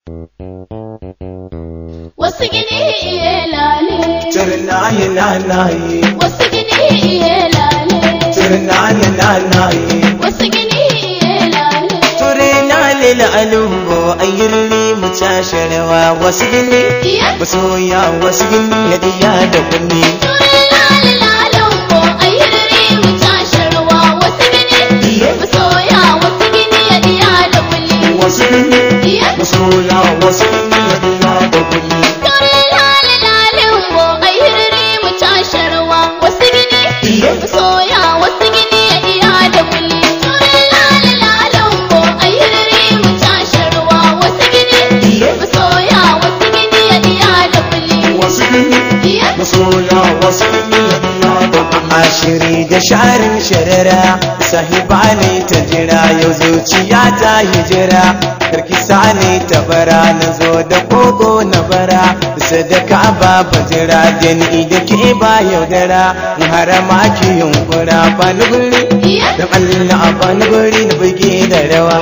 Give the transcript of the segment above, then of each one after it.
wasu gini iye lale Turnaye nanaye, wasu gini iye lale turnaye nanaye. wasu gini iye lale Turnaye la'alumbo ayyulli mu casharewa wasu gini. iya Masoya wasu gini ya diya da kunni. turin lale lalen ko ayyurri mu tasharwa wasu gini Iya. masoya wasu gini ya diya da kuli Wasu gini. iya Masoya wasu gini ya diya da kunni. turin lale lalen ko ayyurri mu tasharwa wasu gini Iya. masoya wasu gini ya diya da kuli turin lale lalen ko ayyurri mu tasharwa wasu gini Iya. masoya wasu gini ya diya da kuli Wasu gini. iya masoya wasu ya da ashiri da sharin sharara sahiba ne ta jira yau zuciya ta hijira karki sani ta bara na zo da kogo na bara sadaka ba bajira da ni da ke ba yaudara harama ki yunkura ba ni guri iya da Allah ba ni guri na buge da rawa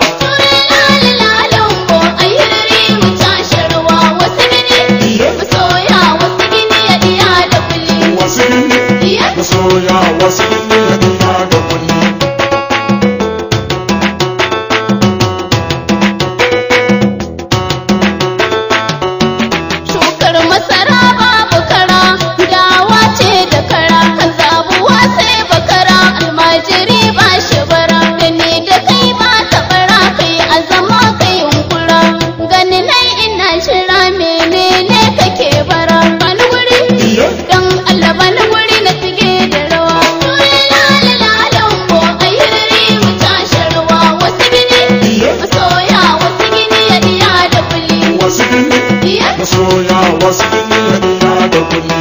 wasu masoya wasu ya da kulli Shukar masara babu kara, dawa ce da kara, kan zabuwa sai bakara, almajiri ba shi bara, da ni da kai ba ta bara, kai azama kai yunkura, gani nai ina shira menene kake bara, bani wuri, dan Allah bani wuri na tige da rawa. Turi lala lalan ko ayyuri mu tashi rawa, wasu gini, masoya wasu gini ya diya da kuli. wasu gini Iya. masoya wasu gini ya da kulli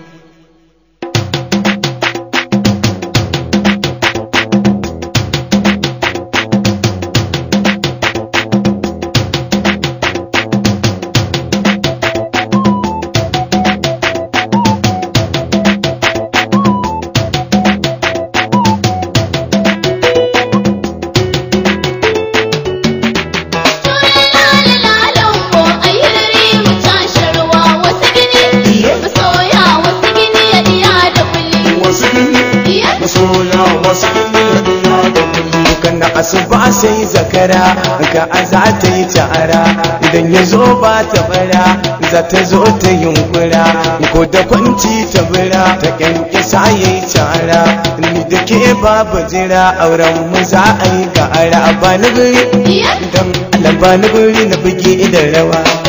wasu gini masoya wasu ya da kulli kana asuba sai zakara ka aza ta yi ta'ara idan ya zo ba ta bara za ta zo ta yunkura ko da kwanci ta bira ta kyankyasa ya yi ta'ara ni da ke babu jira auren mu za a yi ga ara ba ni guri dan Allah ba ni guri na buge idan rawa